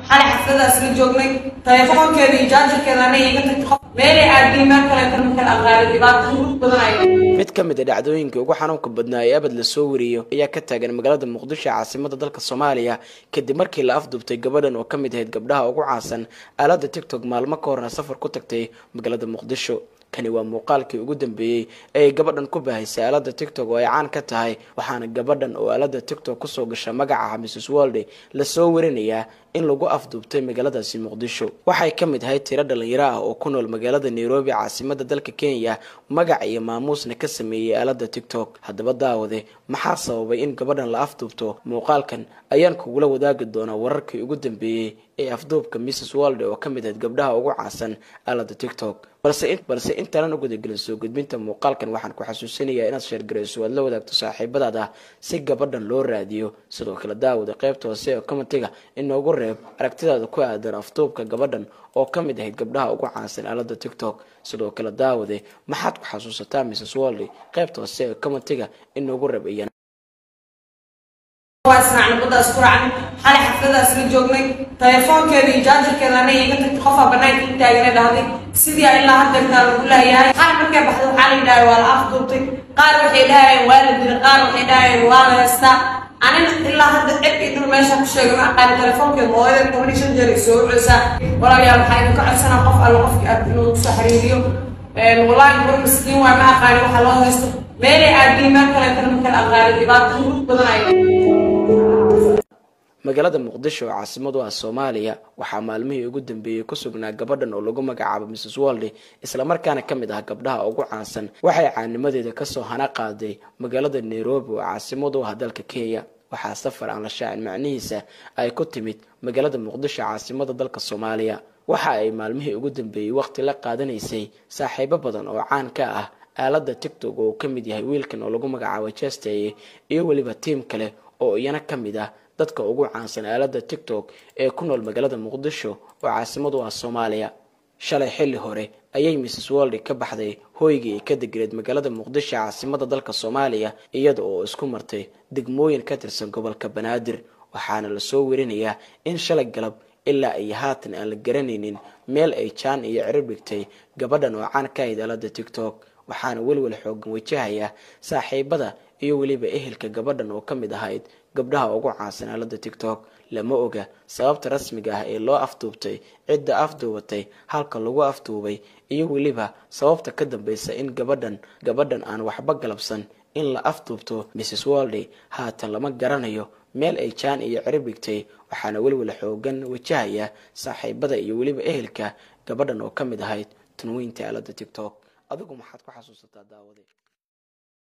xalay xafladaas la joognay telefoonkeeda iyo jaajarkeeda ana iga tagtay qof meelay aadii meel kaleetan makala aqaali dhibaato hurud badan ay mid ka mid a dhacdooyinkii ugu xanuunka badnaa ee abad lasoo wariyo ayaa ka taagan magaalada muqdisho caasimada dalka soomaaliya kadib markii la afduubtay gabadhan oo ka mid ahayd gabdhaha ugu caansan aalada tictok maalmo ka horna safar ku tagtay magaalada muqdisho kani waa muuqaalkii ugu dambeeyey ee ay gabadhan ku baahaysay aalada tictok oo ay caan ka tahay waxaana gabadhan oo aalada tictok kusoo gasha magaca mrs wolde lasoo warinayaa in lagu afduubtay magaaladaasi muqdisho waxay ka mid ahayd tiro dhalinyaro ah oo ku nool magaalada nairobi caasimada dalka kenya magac iyo maamuusna ka sameeyey aalada tictok haddaba daawade maxaa sababay in gabadhan la afduubto muuqaalkan ayaan kugula wadaagi doonaa wararkii ugu dambeeyey ee afduubka mrs wolde oo ka mid ahayd gabdhaha ugu caansan aalada tictok balse intaanan u gudagelin soo gudbinta muuqaalkan waxaan ku xasuusinayaa inaad sheergarayso aad la wadaagto saaxiibadaada si gabadhan loo raadiyo sidoo kale daawada qaybta hoose ee commentiga inoogu reeb aragtidaada ku aadan afduubka gabadhan oo ka mid ahayd gabdhaha ugu caansan aalada tictok sidoo kale daawade maxaad ku xasuusataa mrs wolde qaybta hoose ee commentiga inoogu reeb iyana waa isnacna baddaas ku raacnay xalay xafladaas la joognay telefoonkeeda iyo jaajarkeeda ana iga tagtay qofaa banaanka i taagana dhahday sidii ilaa haddeertaa lagu leeyahay qaar markay baxday waxaa la yidhahay waa la afduubtay qaar waxay dhahayeen waa la dilay qaar waxay dhahayeen waa la heystaa anina ilaa hadda cid i dhul meesha ku sheegay ma aqaani telefoonkeeda hooyada toban iyo shan jeer ay soo ceysaa walaalayaal waxaa idinka codsanaa qof alle qofkii aad inuu kusoo xiriiriyo wallaahi bur miskiin waa ma aqaani waxa loo haysto meelay aadii meel kaleetana makala aqaani dhibaato hurud badan ay magaalada muqdisho oo caasimadu ah soomaaliya waxaa maalmihii ugu dambeeyey ku sugnaa gabadhan oo lagu magacaabo mrs wolde islamarkaana ka mid ah gabdhaha ugu caansan waxay caanimadeeda kasoo hana qaaday magaalada nairobi oo caasimadu ah dalka kenya waxaa safar aan la shaacin macnihiisa ay ku timid magaalada muqdisho caasimada dalka soomaaliya waxa ay maalmihii ugu dambeeyey waqti la qaadanaysay saaxiibo badan oo caan ka ah aalada tictok oo ka mid yahay wiilkan oo lagu magacaabo chesteye iyo weliba tiim kale oo iyana ka mid ah dadka ugu caansan aalada tictok ee ku nool magaalada muqdisho oo caasimadu ah soomaaliya shalay xilli hore ayay mrs wolde ka baxday hooygii ay ka deganeed magaalada muqdisho caasimada dalka soomaaliya iyada oo isku martay degmooyin ka tirsan gobolka banaadir waxaana lasoo werinayaa in shalay galab ilaa iyo haatan aan la garanaynin meel ay jaan iyo cirib dhigtay gabadhan oo caan ka ahayd aalada tictok waxaana welwel xoogan wajahaya saaxiibada iyo weliba ehelka gabadhan oo ka mid ahayd gabdhaha ugu caansan aalada tictok lama oga sababta rasmiga ah ee loo afduubtay cidda afduubatay halka lagu afduubay iyo weliba sababta ka dambeysa in gabadhan gabadhan aan waxba galabsan in la afduubto mrs wolde haatan lama garanayo meel ay jaan iyo cirib dhigtay waxaana welwel xoogan wajahaya saaxiibada iyo weliba ehelka gabadhan oo ka mid ahayd tanweynta aalada tictok adigu maxaad ku xasuusataa daawade